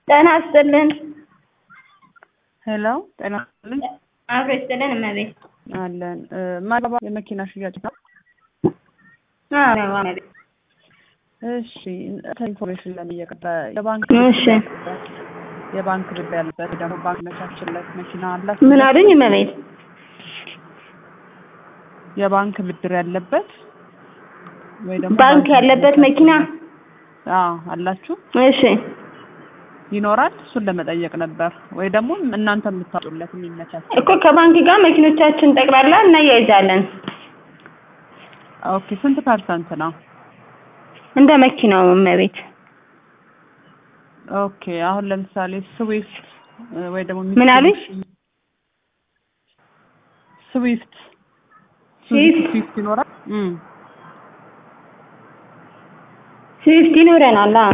ጤና ይስጥልን። ሄሎ ጤና ይስጥልኝ። አብሮ ይስጥልን እመቤት። አለን ማለባ የመኪና ሽያጭ ነው። አዎ እመቤት። እሺ ኢንፎርሜሽን ለምን እየቀጠ የባንክ እሺ የባንክ ብድር ያለበት ደግሞ ባንክ መቻችለት መኪና አላት። ምን አሉኝ እመቤት? የባንክ ብድር ያለበት ወይ ደግሞ ባንክ ያለበት መኪና አዎ አላችሁ እሺ ይኖራል። እሱን ለመጠየቅ ነበር። ወይ ደግሞ እናንተ የምታጡለት የሚመቻች እኮ ከባንክ ጋር መኪኖቻችን ጠቅላላ እናያይዛለን። ኦኬ ስንት ፐርሰንት ነው? እንደ መኪናው እመቤት። ኦኬ አሁን ለምሳሌ ስዊፍት ወይ ደግሞ ምን አሉኝ? ስዊፍት ስዊፍት? ስዊፍት ይኖራል። እም ስዊፍት ይኖረናል። አዎ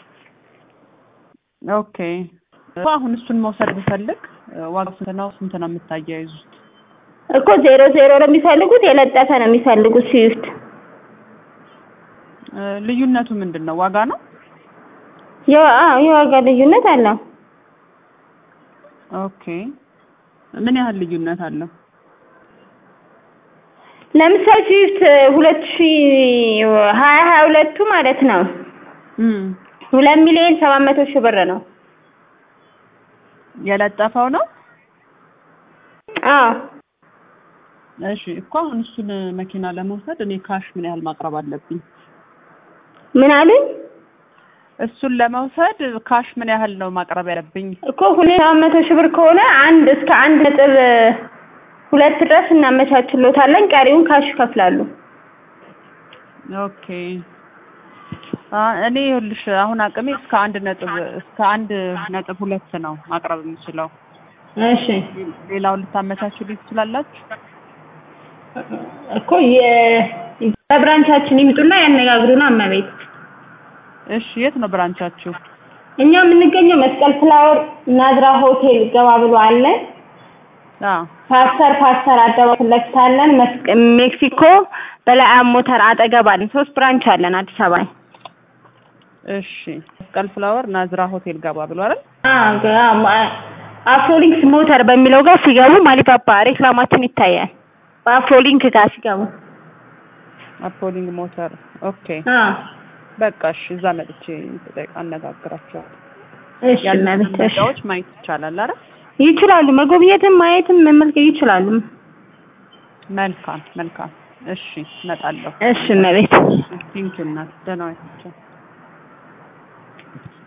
ኦኬ አሁን እሱን መውሰድ ብፈልግ ዋጋው ስንት ነው? ስንት ነው የምታያይዙት? እኮ ዜሮ ዜሮ ነው የሚፈልጉት፣ የለጠፈ ነው የሚፈልጉት ስዊፍት። እ ልዩነቱ ምንድን ነው? ዋጋ ነው? የዋ- አዎ የዋጋ ልዩነት አለው። ኦኬ ምን ያህል ልዩነት አለው? ለምሳሌ ስዊፍት ሁለት ሺ ሀያ ሀያ ሁለቱ ማለት ነው እም ሁለት ሚሊዮን ሰባት መቶ ሺህ ብር ነው። የለጠፈው ነው? አዎ እሺ እኮ አሁን እሱን መኪና ለመውሰድ እኔ ካሽ ምን ያህል ማቅረብ አለብኝ? ምን አሉኝ? እሱን ለመውሰድ ካሽ ምን ያህል ነው ማቅረብ ያለብኝ? እኮ ሁለት ሰባት መቶ ሺህ ብር ከሆነ አንድ እስከ አንድ ነጥብ ሁለት ድረስ እናመቻችሎታለን። ቀሪውን ካሽ ይከፍላሉ። ኦኬ አ እኔ ይኸውልሽ አሁን አቅሜ እስከ አንድ ነጥብ እስከ አንድ ነጥብ ሁለት ነው ማቅረብ የምችለው። እሺ ሌላውን ልታመቻችልኝ ትችላላችሁ? እኮ የ- በብራንቻችን ይምጡና ያነጋግሩና እመቤት። እሺ የት ነው ብራንቻችሁ? እኛ የምንገኘው መስቀል ፍላወር ናዝራ ሆቴል ገባ ብሎ አለ። አ ፓስተር ፓስተር አደባባይ ፊት ለፊት አለን። መስቀ- ሜክሲኮ በላይ ሞተር አጠገብ አለን። ሶስት ብራንች አለን አዲስ አበባ ላይ። እሺ መስቀል ፍላወር ናዝራ ሆቴል ገባ ብሎ አይደል? አዎ ገ- አዎ፣ ማ- አፍሮሊንክስ ሞተር በሚለው ጋር ሲገቡ ማሊፓፓ ሬክላማችን ይታያል። በአፍሮሊንክ ጋር ሲገቡ አፖሊንግ ሞተር ኦኬ አዎ በቃ እሺ እዛ መጥቼ ተጠይቅ አነጋግራቸዋለሁ። እሺ ያሉትን እመቤት እሺ መረጃዎች ማየት ይቻላል አይደል? ይችላሉ። መጎብኘትም ማየትም መመልከት ይችላሉ። መልካም መልካም እሺ እመጣለሁ። እሺ እመቤት ቴንኪው እናት ደህና ዋያቸው።